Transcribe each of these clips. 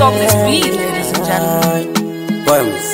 on this beat, ladies and gentlemen. Poems.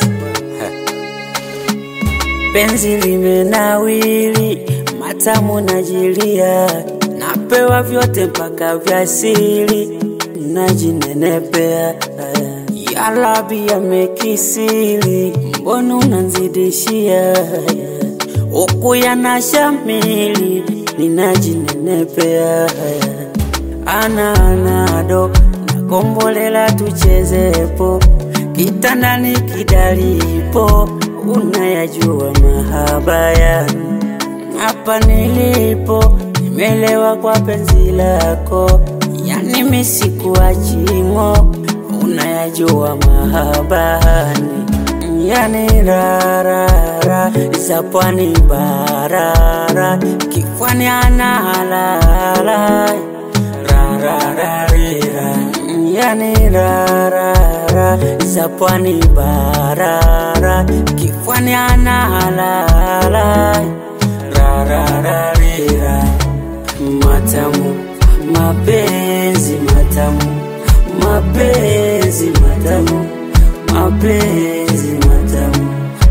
Penzi limenawiri, matamu najilia, napewa vyote mpaka vya siri, najinenepea ya Rabi yamekisiri, mbona unanzidishia huku yanashamili, ninajinenepea ana anado nakombolela tuchezepo kitandani kidalipo unayajua mahaba yani hapa nilipo nimelewa kwa penzi lako yani misikuachimo unayajua mahabani yani rarara za pwani barara kifwani analala rarararira yani rarara za pwani barara kifwani analala rarararira matamu mapenzi matamu mapenzi matamu mapenzi matamu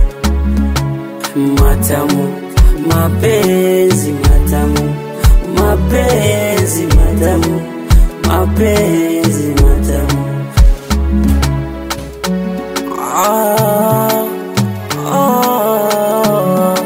matamu mapenzi matamu mapenzi matamu mapenzi matamu ah, ah,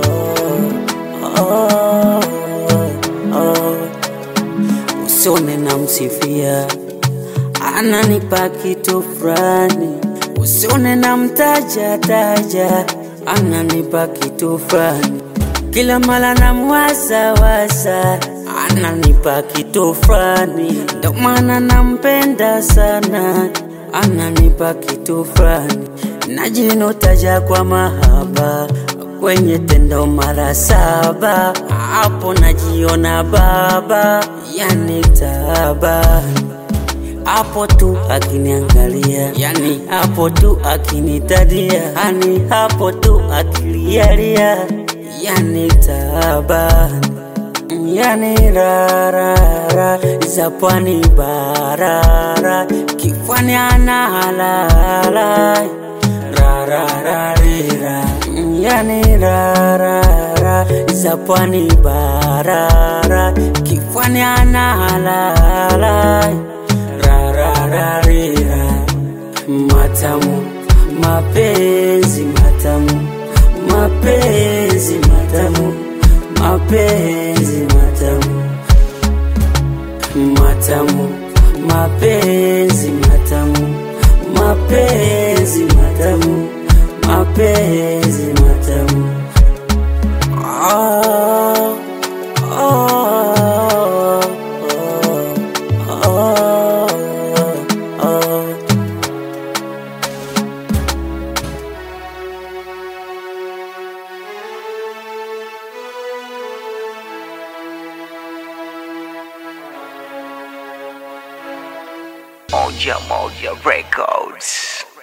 ah, ah, ah. Usione na msifia ananipa kitu fulani, usione na mtaja taja ananipa kitu fulani, kila mara na mwasa wasa ananipa kitu fulani, ndo maana nampenda sana, ananipa kitu fulani, najinotaja kwa mahaba kwenye tendo mara saba, hapo najiona baba, yani taabani hapo tu akiniangalia, yani hapo tu akinitadia, yani hapo tu akilialia, yani taabani yani rarara za pwani barara kifwani analala rarararira yani rarara za pwani barara kifwani analala rarararira matamu mapenzi matamu mapenzi matamu mapenzi matamu matamu mapenzi matamu mapenzi matamu mapenzi matamu ah, ah, ah, ah, ah. Moja Moja Records.